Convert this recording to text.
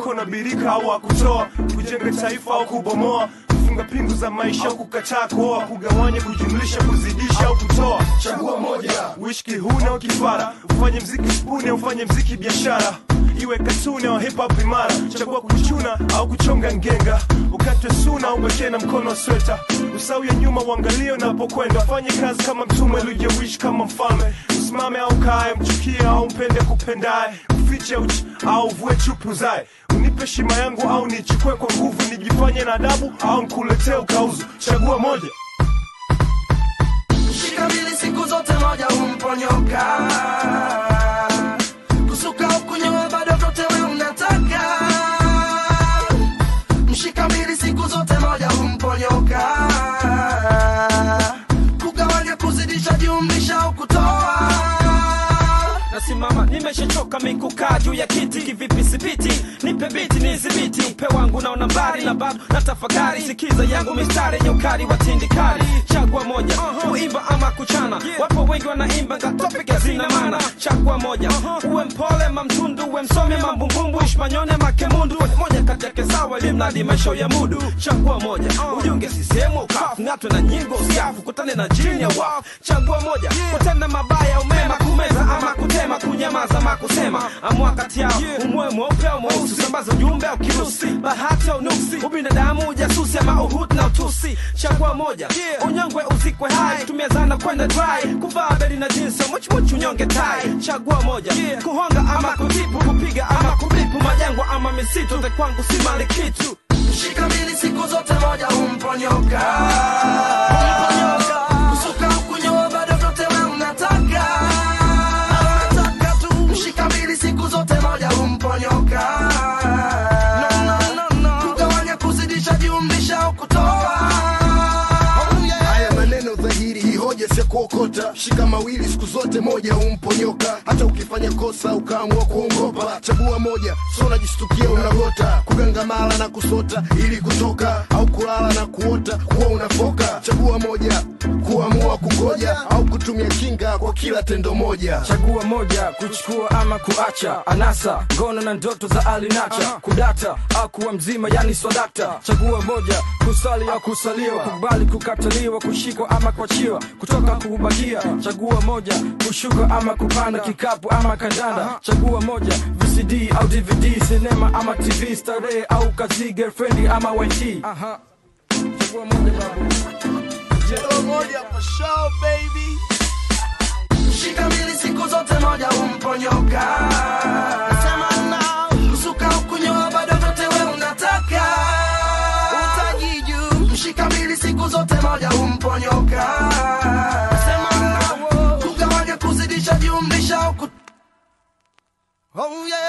mikono birika au akutoa kujenga taifa au kubomoa kufunga pingu za maisha au kukataa kuoa kugawanya kujumlisha kuzidisha au kutoa chagua moja uishi kihuna au kifara ufanye mziki spuni au ufanye mziki biashara iwe katuni au hip hop imara chagua kuchuna au kuchonga ngenga ukatwe suna au wekee na mkono wa sweta usau ya nyuma uangalie unapokwenda fanye kazi kama mtume lujewishi kama mfalme usimame au kae mchukie au mpende kupendaye ufiche uchi au vue chupu zae unipe heshima yangu au nichukue kwa nguvu nijifanye na adabu au nkuletee ukauzu chagua moja Shika mbili siku zote moja humponyoka kusuka au kunyoa bado vyote we unataka mshika mbili siku zote moja humponyoka kugawanya kuzidisha jumlisha au kutoa nasimama nimeshachoka mikukaa juu ya kiti kivipi sipiti nipe biti nizibiti upe wangu naona mbali na bado na tafakari sikiza yangu mistari yenye ukali wa tindikali chagua moja kuimba ama kuchana wapo wengi wanaimba ngatopik hazina mana chagua moja uwe mpole mamtundu uwe msome mambumbumbu ishmanyone makemundu moja kati yake sawa limnadi maisha ya mudu chagua moja ujunge sisehemu ukafu ng'atwe na nyingo usiafu kutane na jini ya wafu chagua moja kutenda mabaya umema kumeza ama kutema kunyamaza ama kusema amua kati yao umwe mweupe au mweusi sambaza ujumbe au kirusi bahati au nuksi ubinadamu ujasusi ama uhutu na utusi chagua moja unyongwe uzikwe hai tumia zana kwenda dry kuvaa beli na jinsi muchmuchu unyonge tai chagua moja kuhonga ama kutipu kupiga ama kubipu majangwa ama misitu te kwangu si mali kitu Shika mbili siku zote moja humponyoka Humponyoka. Kusuka au kunyoa bado vyote we unataka Unataka tu Shika mbili siku zote moja humponyoka Kugawanya kuzidisha jumlisha au kutoa haya maneno dhahiri hii hoja si ya kuokota shika mawili siku zote moja humponyoka hata ukifanya kosa ukaamua kuongopa chagua moja so unajistukia unagota kugangamala na kusota ili kutoka au kulala na kuota kuwa unafoka chagua moja kuamua kugoja au kutumia kinga kwa kila tendo moja chagua moja kuchukua ama kuacha anasa ngono na ndoto za alinacha kudata au kuwa mzima yani swadakta chagua moja kusali au kusaliwa kubali kukataliwa kushikwa ama kuachiwa kutoka kubakia chagua moja kushuka ama kupanda kikapu ama kandanda chagua moja vcd au dvd sinema ama tv starehe au kazi girlfriend ama yt Aha. chagua moja babu Shika mbili siku zote moja humponyoka Kusuka au kunyoa bado vyote we unataka Utajiju Mshika mbili siku zote moja humponyoka Kugawanya kuzidisha jumlisha au kut... Oh yeah